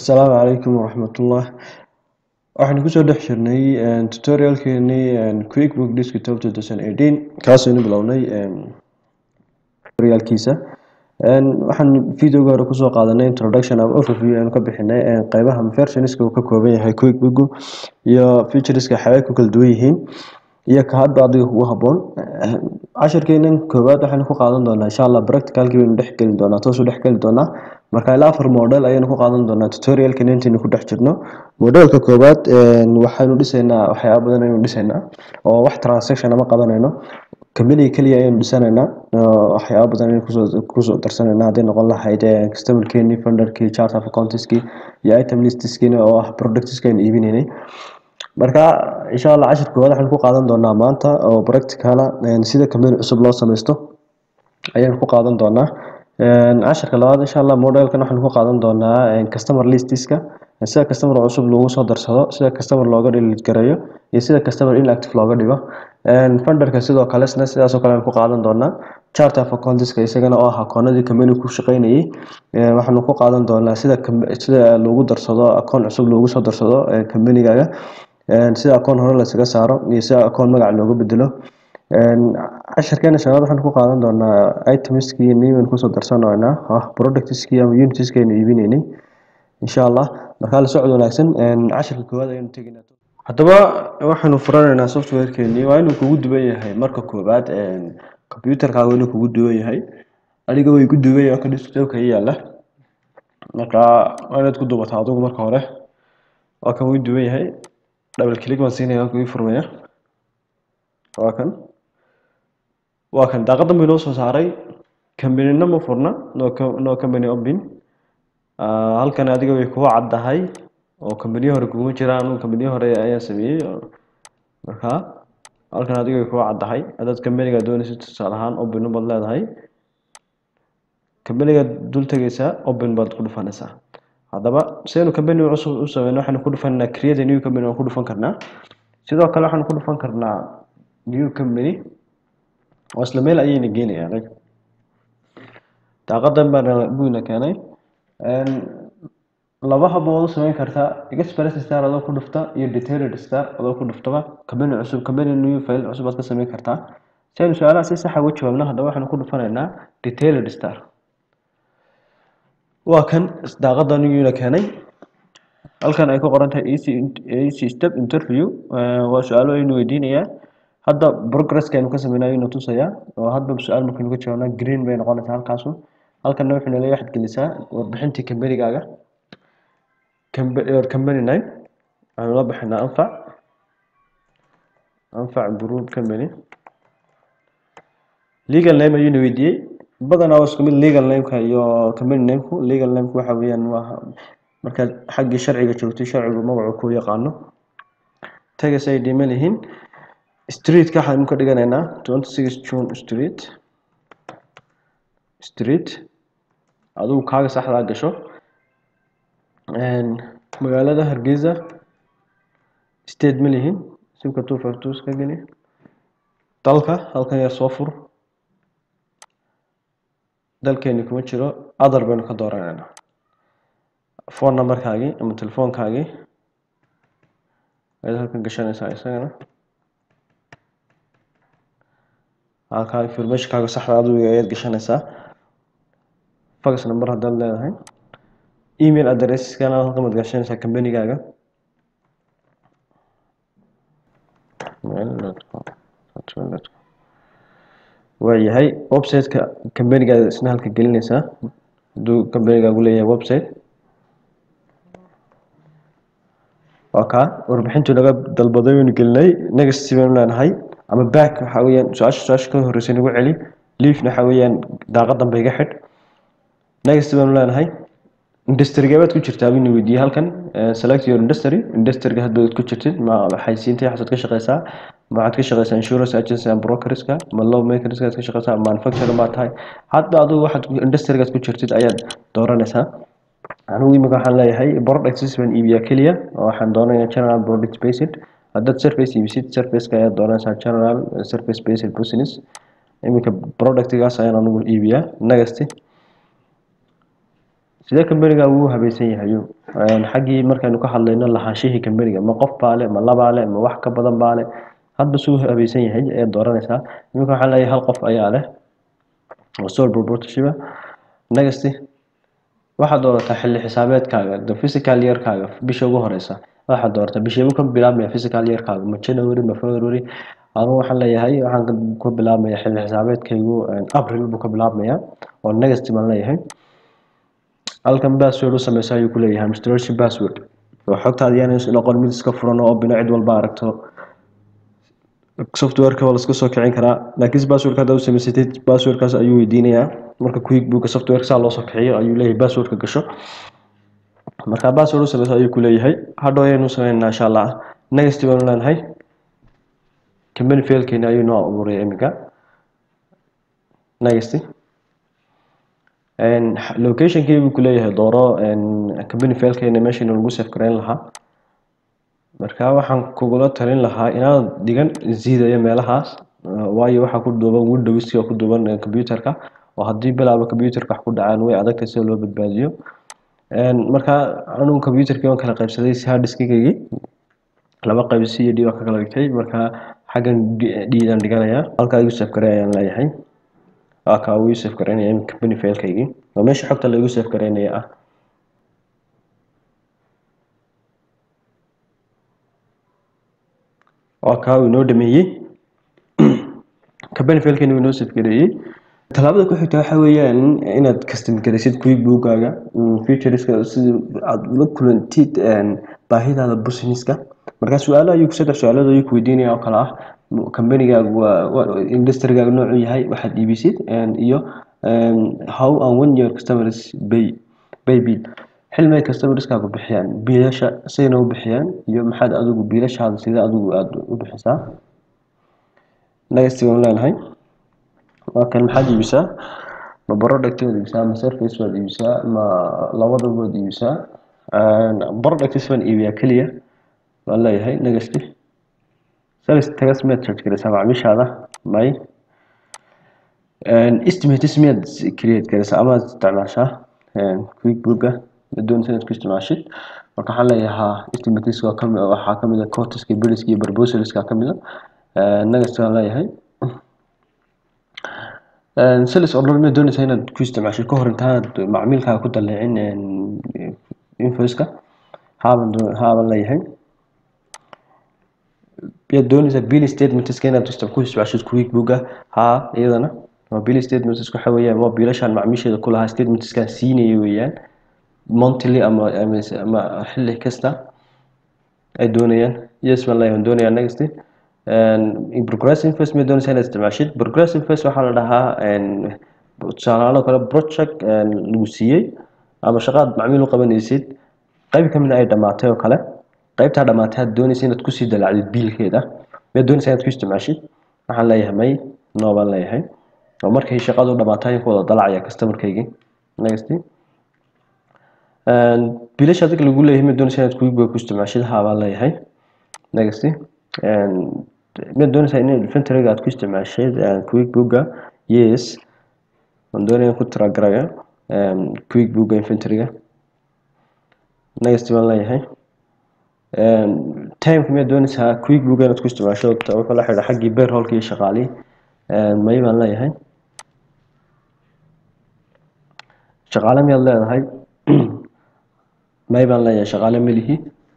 Asalaamu calaykum waraxmatullah waxaan kusoo dhex jirnay tutorialkeenii quickbook desktop 2018 kaasaynu bilownay tutorialkiisa waxaan videoga hore kusoo qaadanay introduction ama overview aynu ka bixinay qeybaha versionska uu ka kooban yahay quickbook iyo featureska xaway ku kala duwan yihiin iyo ka hadba adiga kugu haboon cashirkeenan koowaad waxaynu ku qaadan doonaa insha allah practicalkii baynu dhex geli doonaa toos u dhex geli doonaa marka ilaa afar model ayaynu ku qaadan doonaa tutorialkan intaynu ku dhex jirno modelka koowaad waxaynu dhisaynaa waxyaaba badan ayaynu dhisaynaa oo wax transaction ama qabanayno company keliya ayaynu dhisanaynaa waxyaaba badan ayaynu kusoo kusoo darsanaynaa hadday noqon lahayd customerkeenii funderkii chart of accountskii iyo item listiskiina oo ah productska aynu iibinaynay marka insha allah cashir koowaad waxaynu ku qaadan doonaa maanta oo practicala sida company cusub loo sameysto ayaynu ku qaadan doonaa cashirka labaad insha allah modelkan waxaynu ku qaadan doonaa customer listiska sida customer cusub loogu soo darsado sida customer looga delete gareeyo iyo sida customer inactive looga dhigo funderka sidoo kale isna sidaasoo kale aynu ku qaadan doonaa chart of accountska isagana oo ah akoonadii company ku shaqeynayay waxaanu ku qaadan doonaa sida sida loogu darsado akoon cusub loogu soo darsado companygaaga sida akoon hore laysaga saaro iyo sida akoon magac looga bedelo cashirkeena shanaad waxaan ku qaadan doonaa itemskii niman kusoo darsanaynaa ah productskii ama unitskii aynu iibinaynay insha allah markaa la socod wanaagsan cashirka koowaad ayaynu tegaynaa haddaba waxaanu furanaynaa softwarekeenii waa inuu kugu duwan yahay marka koowaad computerkaaga inuu kugu duwan yahay adiga way ku duwan yahay ka desktopka yaalla marka waa inaad ku duubataa adigu marka hore waa kan wuu duwan yahay double click baan siinaya waa kugu furmaya waa kan waa kan daaqadan bay noo soo saaray companina ma furna no no company open halkan adiga way kugu caddahay oo companiyo hore kuguma jiraan anugu companiyo hore ayaan sameeyey marka halkan adiga way kugu caddahay haddaad companiga doonaysid tusaale ahaan open baad leedahay companiga dul tegaysaa open baad ku dhufanaysaa haddaba sidaynu company cusub u sameyno waxaynu ku dhufanaa create a new company waan ku dhufan karnaa sidoo kale waxaanu ku dhufan karnaa new company oo isla meel ayayna geenayaan daaqadan baan buyna keenay laba hab waad u sameyn kartaa express star adoo ku dhufta iyo detailed star adoo ku dhuftaba company cusub company new file cusub aad ka sameyn kartaa si aynu su-aalaha si saxa uga jawaabno haddaba waxaanu ku dhufanaynaa detailed star waa kan daaqadan iyuna keenay halkan ay ku qoran tahay ac step interview waa su-aalo aynu weydiinayaa hadda progresska aynu ka sameynay aynu tusayaa oo hadba su-aal markaynu ka jawaabnaa green bay noqonaysaa halkaasu halkanna wuxuu nala waxaad gelisaa warbixintii companygaaga company name waxaanu la bixinaa anfac anfac group company legal name ayuuna weydiiyey badanaa waa isku mid legal nameka iyo company nameku legal nameku waxa weeyaan waa markaad xaggii sharciga joogtay sharcigu magacu ku yaqaano tagas ay dhima lihiin streetka waxaanu ka dhiganaynaa twenty six june street street adigu kaaga saxdaa gasho magaalada hargeysa state ma lihiin simka two five two iska geli dalka halkan yar soo fur dalkeeni kuma jiro other baynu ka dooranaynaa phone numberkaagii ama telefoonkaagii ayaad halkan gashanaysaa isagana halkaa informationkaaga saxda adigu ayaad gashanaysaa fax number haddaad leedahay email addresskana halkan baad gashanaysaa companygaaga waayahay websiteka companygaaga isna halka gelinaysaa hadduu companygaagu leeyahay website waa kaa warbixintu naga dalbaday waynu gelinay next baynu leenahay ama back waxa weeyaan su-aasha su-aasha ka horreysay nagu celi leafna waxa weeyaan daaqadan ba iga xidh next baynu leenahay industryga baad ku jirtaa buu weydiiyey halkan select your industry industryga hadba ku jirtid ma xaysiintay waxaad ka shaqeysaa ma waxaad ka shaqeysaa insurance agency and brokerska ma law makerska aad ka shaqeysaa manufacturer ma tahay hadba adigu waxaad industrygaad ku jirtid ayaad dooranaysaa anigu imika waxaan leeyahay products baan iibiyaa keliya oo waxaan doonayaa general product based haddaad surface iibisid surfaceka ayaad doonaysaa general surface based business iminka productgaas ayaan anigu iibiyaa next sidee kambaniga ugu habaysan yahay xaggii markaynu ka hadlayno lahaanshihii kambaniga ma qof baa le ma labaa le ma wax ka badan baa le hadba suu habaysan yahay ayaad dooranaysaa iminka waxaan leeyahay hal qof ayaa leh oo sole proprietorship next waxaad doorataa xilli xisaabeedkaaga the physical yearkaaga bisha ugu horeysa waxaad doorataa bisheebu ka bilaabmaya physical yearkaaga ma january ma february anu waxaan leeyahay waxaan ku bilaabmaya xilli xisaabeedkaygu april buu ka bilaabmaya oo next baan leeyahay halkan password u sameysa ayuu ku leeyahay administration password oo xogtaada yaana noqon mid iska furan oo bina cid walba aragto softwareka waa laska soo kicin karaa laakiin passwordka haddaad u samaysatid passwordkaas ayuu weydiinayaa marka quickbooka softwareka saa loo soo kiciyo ayuu leeyahay passwordka gasho marka password u sameysa ayuu ku leeyahay hadhow ayaynu sameynaa insha allah next baanu leenahay company failkeena ayuu noo abuuraya iminka next locationkii buu ku leeyahay dooro company failkeena meeshayna lagu save gareyn lahaa marka waxaan kugula talin lahaa inaad dhigan ziidayo meelahaas waayo waxaa ku duuban windowska ku duuban computerka oo haddii bilaaba computerka wax ku dhacaan way adagtahay sida loo badbaadiyo marka anugu computerkii waan kala qaybsaday si harddiskigaygi laba qayb c iyo d waa ka kala dhigtay marka xaggan dhiidaan dhiganayaa halkaa igu save garey ayaan leeyahay waa kaa uu save gareynaya company failkaygii waa meesha xogta laigu save gareynaya ah waa kaa uu inoo dhameeyey company failkani uu inoo save gareeyey talaabada ku xigta waxa weeyaan inaad custom garaysid quickbookaaga featureska si aad ula kulantid baahidaada businesska marka su-aalo ayuu saddex su-aalood ayuu kuweydiinaya oo kale ah combanigaagu waa industrigaaga noocuu yahay waxaad iibisid iyo how and when your customers pay pay bill xilmay customerskaagu bixiyaan biilasha sayna u bixiyaan iyo maxaad adigu biilashaada sida adigu aada u bixisaa next waan leenahay waa kan maxaad iibisaa ma product waad iibisaa ma service waad iibisaa ma labadaba waad iibisaa products baan iibiyaa keliya waan leeyahay next service tagas miyaad charge garaysaa macaamiishaada may estimates miyaad create garaysaa amaad isticmaashaa quickbooka doonaysa inaad ku isticmaashid marka waxaan leeyahaa estimates waa kamid waxaa kamid ah cotiska biliska iyo proposalska kamid ah next waan leeyahay sales order miyaad doonaysaa inaad ku isticmaashid kahor intaanad macmiilkaaga ku daleecin invoiceka haaban haaban leeyahay yaad doonaysaa bill statementska inaad ku isticmaashid quickbooka haa iyadana waa bill statements waxa weeyaan waa biilashaan macmiisheeda ku lahaa statementskaan siinaya weeyaan monthly ama ama xilli kasta ay doonayaan yes baan leeyahay doonayaa next progressive face ma doonaysaa inaad isticmaashid progressive face waxaa la dhahaa tusaalaalo kale project lagu siiyey ama shaqaad macmiil u qabanaysid qayb kamid ay dhamaatay oo kale qaybtaa dhamaatay aad doonaysa inaad kusii dalacdid biilkeeda miyaad doonaysaa inaad ku isticmaashid waxaan leeyahay may no baan leeyahay oo markay shaqadu dhamaatay ayaan ku wada dalacaya customerkaygii next biilasha adiga lagu leeyahay miyaad doonaysaa inaad quickbook ku isticmaashid haa baan leeyahay next miyaad doonaysaa in inventoryga aad ku isticmaashid quickbooka yes waan doonaya ku tiragaraya quickbooka inventoryga next baan leeyahay timeka miyaad doonaysaa quickbooka inaad ku isticmaasho wuxuu la xidha xaggii beerholka iyo shaqaalii may baan leeyahay shaqaale miyaad leedahay may baan leeyahay shaqaale melihi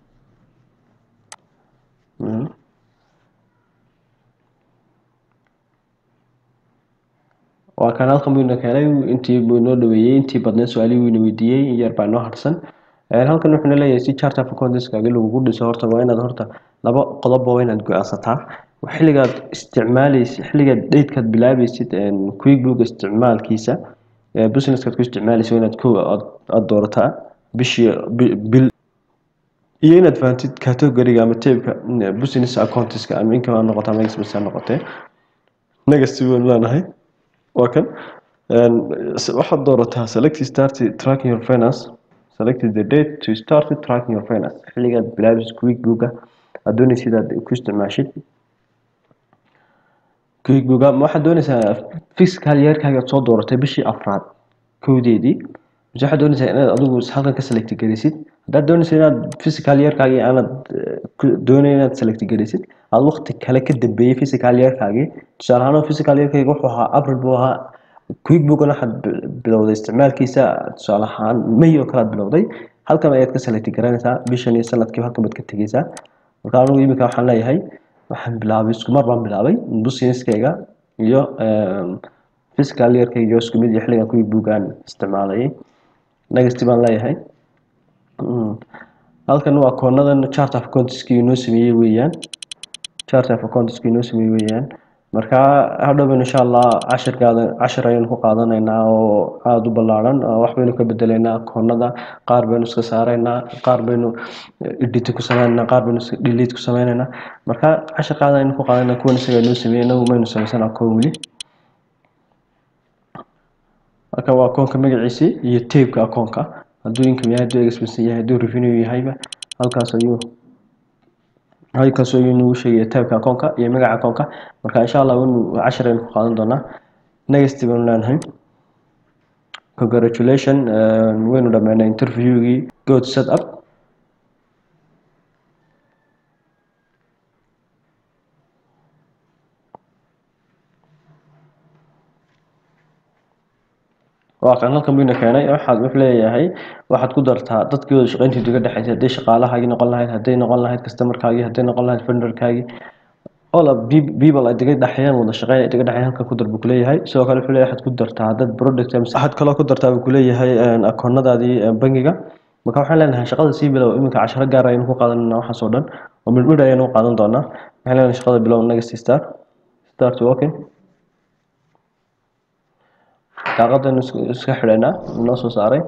waa kan halkan buu ina keenay intii buu inoo dhaweeyey intii badneed su-aalihii buu ina weydiiyey in yar baa inoo harsan halkan wuxuuna leeyahay si charter of accountantkaaga lagugu dhiso horta waa inaad horta laba qodobba waa inaad go-aansataa xilligaad isticmaaleysid xilligaad datekaad bilaabeysid quickbook isticmaalkiisa businesskaad ku isticmaaleysid waa inaad ko aada doorataa bishii bil iyo inaad fahantid categoriga ama tabeka business accountska ama income ha noqota ama expense ha noqotee next waan leenahay waa kan waxaad doorataa select start tracking your finance select the date to start tracking your finance xilligaad bilaabeysid quickbooka aad doonaysid aad ku isticmaashid quickbooka ma waxaad doonaysaa fiscal yearkaaga soo dooratay bishii afraad kowdeedii mise waxaad doonaysaa inaad adigu halkan ka select garaysid haddaad doonaysa inaad physical yearkaagii aanad doonayn inaad select garaysid aad waqti kale ka dambeeyey physical yearkaagii tusaale ahaan physical yearkayga wuxuu ahaa april buu ahaa quickbookna waxaad bilowday isticmaalkiisa tusaale ahaan may oo kale aad bilowday halkan ayaad ka select garanaysaa bishan iyo sanadkiiba halkan baad ka tegeysaa marka anigu iminka waxaan leeyahay waxaan bilaabay isku mar baan bilaabay businesskayga iyo physical yearkayga iyo isku mid iyo xilligan quickbookaan isticmaalayay next baan leeyahay halkan waa koonadan chart of accountiskii inoo sameeyey weeyaan chart of accountiskii inoo sameeyey weeyaan marka hadhowban insha allah cashirkaada cashir ayaynu ku qaadanaynaa oo aada u ballaaran wax baynu ka bedelaynaa koonada qaar baynu iska saaraynaa qaar baynu edit ku sameynaynaa qaar baynu delete ku sameynaynaa marka cashirkaada ayaynu ku qaadanaynaa kuwan isaga inoo sameeyey inagu maynu sameysanaa koon weli marka waa akoonka magaciisii iyo tabeka akoonka hadduu income yahay hadduu expense yahay hadduu revenue yahayba halkaas ayuu halkaas ayuu nagu sheegaya tabeka akoonka iyo magaca akoonka marka insha allah waynu cashir aynu ku qaadan doonaa next baynu leenahay congratulation waynu dhameynay interviewgii good set up waa kan halkan buyna keenay waxaad wuxuu leeyahay waxaad ku dartaa dadkii wada shaqayntii uga dhexaysay hadday shaqaalahaagii noqon lahayd hadday noqon lahayd customerkaagii hadday noqon lahayd vendorkaagii all of people ay diga dhexeeyaan wada shaqeyn ay diga dhexeeyaan halkan ku dar buu kuleeyahay sidoo kale wuxuu leeyahay waxaad ku dartaa dad product waxaad kaloo ku dartaa buu kuleeyahay akoonadaadii bangiga marka waxaan leenahay shaqada sii bilow iminka casharo gaar ayaynu ku qaadanayna waxaas oo dhan oo midhmidh ayaynu u qaadan doonaa waxaan leenahay shaqada bilow next start start working daaqadaynu iska xidhaynaa noo soo saaray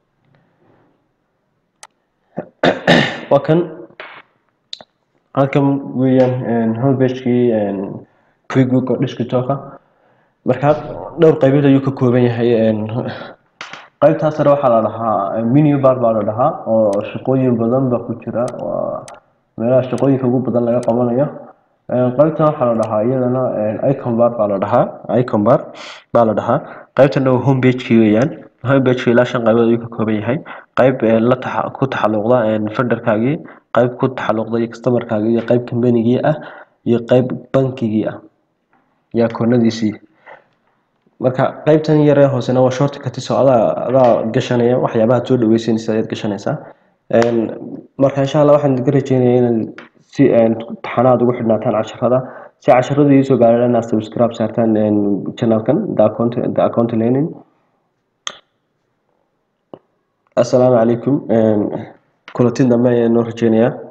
waa kan halkan weeyaan homepagekii quickbook oo desktopka marka dhowr qaybood ayuu ka kooban yahay qaybtaas sare waxaa la dhahaa menu bar baa la dhahaa oo shaqooyin badan baa ku jira waa meelaha shaqooyinka ugu badan laga qabanayo qaybtan waxaa la dhahaa iyadana icon bar baa la dhahaa icon bar baa la dhahaa qaybtana waa homepagekii weeyaan homepagekii ilaa shan qaybood ayuu ka kooban yahay qayb la taxa ku taxalluqda fenderkaagii qayb ku taxalluqda iyo customerkaagii iyo qayb combanigii ah iyo qayb bankigii ah iyo akoonadiisii marka qaybtan yaree hoosena waa short cutis oo adaa adaa gashanaya waxyaabaha soo dhaweysanaysa ayaad gashanaysaa marka insha allah waxaan idinka rajeynaya inaad si taxanaad ugu xidhnaataan casharada si casharadu iisoo gaaraan inaad subscribe saartaan channelkan the account the account learning assalaamu calaykum kulatin dambe ayaan noo rajeynayaa